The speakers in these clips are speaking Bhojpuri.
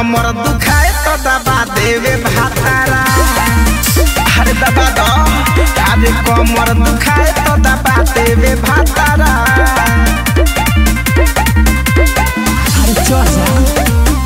कमर दुखाए तो दबा देवे भातारा अरे दबा दो अरे कमर दुखाए तो दबा देवे भातारा अरे चल जा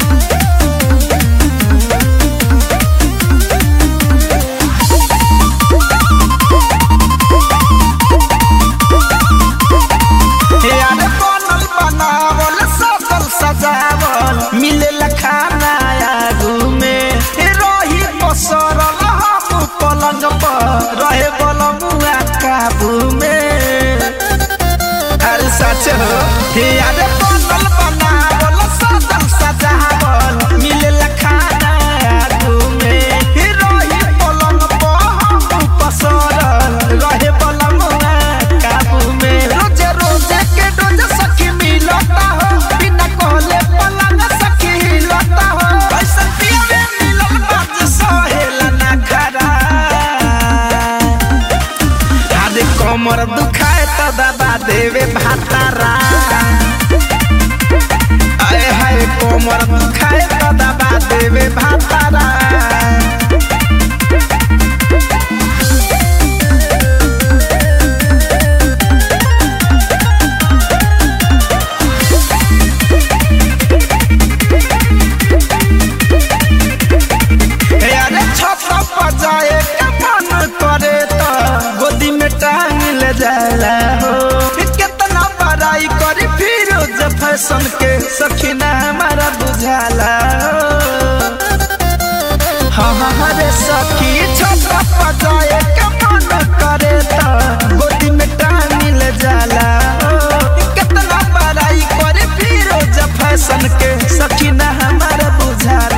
यार बनल बनावल सजल सजावल मिलेला खाना आगू में रही पसरल हम पलंग पर रहे बलमुआ काबू में अरे सच हो यार बनल बनावल सजल सजावल मिलेला खाना आगू में रही पलंग पर हम पसरल रहे बलमुआ काबू में रोजे रोजे के डोज सखी मिलता हो बिना कहले पलंग सखी हिलता हो ऐसा पियावे मिलल बाज सहेला ना खरा आदे कमर दुखाए तो दबा देवे भातारा आए हाय कमर दुखाए तो दबा देवे भातारा अरे छत पर जाए के मन करे तो गोदी में टांग ले जाला हो कितना बड़ाई करी फिर जब फैशन के सखीना हमारा बुझाला हो हाँ हाँ हरे सखी छत पर जाए के मन करे तो गोदी में टांग ले जाला हो कितना बड़ाई करी फिर जब फैशन के सखीना हमारा बुझाला